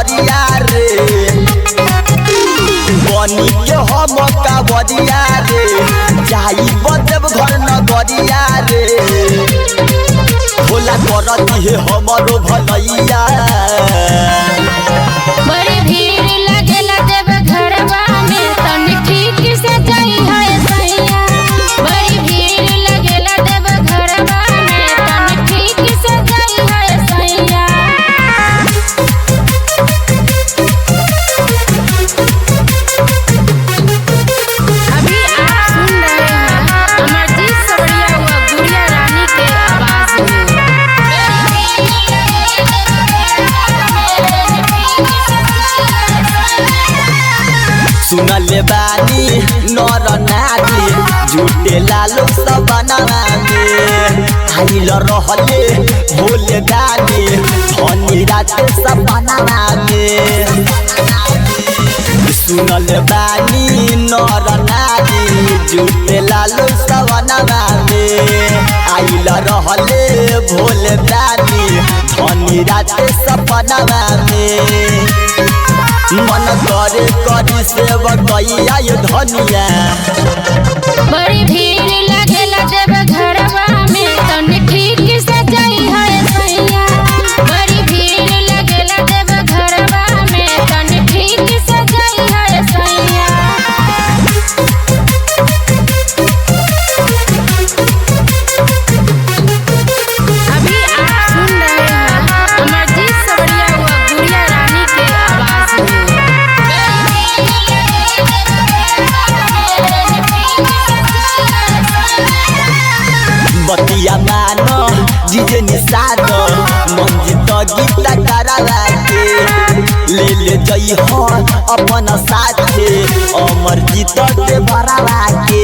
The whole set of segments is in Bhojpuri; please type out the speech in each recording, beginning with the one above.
नगरिया रे बनी के हम कावरिया रे जाई बजब घर नगरिया रे भोला करती है हमरो भलैया बड़ी भीड़ लगेला देव घरवा में तनी ठीक से जाई है सैया बड़ी भीड़ लगेला देव घरवा में तनी ठीक से जाई है सैया अभी आप सुन रहे हैं अमरजीत सवरिया व गुड़िया रानी के आवाज में सुनले बानी नर नारी झूठे लालो सब बनावे आइल रहले भोले दानी धनी रात सब बनावे सुनल बानी नर नारी झूठे लालो सब बनावे आइल रहले भोले दानी धनी रात सब बनावे मन करे करी सेवकैया ये धनिया बड़ी भीड़ लगेला देव घरवा में तनी ठीक से जाई है सैया बड़ी भीड़ लगेला देव घरवा में तनी ठीक से जाई है सैया अभी आप सुन रहे हैं अमरजीत सवरिया व गुड़िया रानी के आवाज में बतिया मानो जीजे निषाद मंजित गीता करावा के ले ले जई हो अपन साथे अमर जीत के भरावा के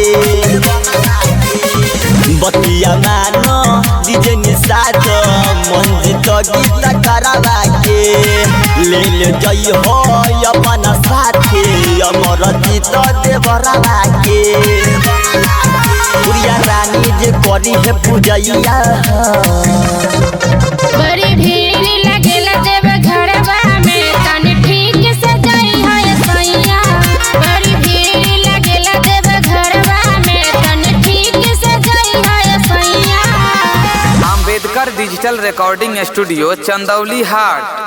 बतिया मानो जीजे निषाद मंजित गीता करावा के ले ले जई हो अपन साथे अमर जीत के भरावा के गुड़िया रानी जे करी है पूजैया बड़ी भीड़ लगेला देव घरवा में तनी ठीक से जाई है सैया बड़ी भीड़ लगेला देव घरवा में तनी ठीक से जाई है सैया Ambedkar digital recording studio Chandauli हाट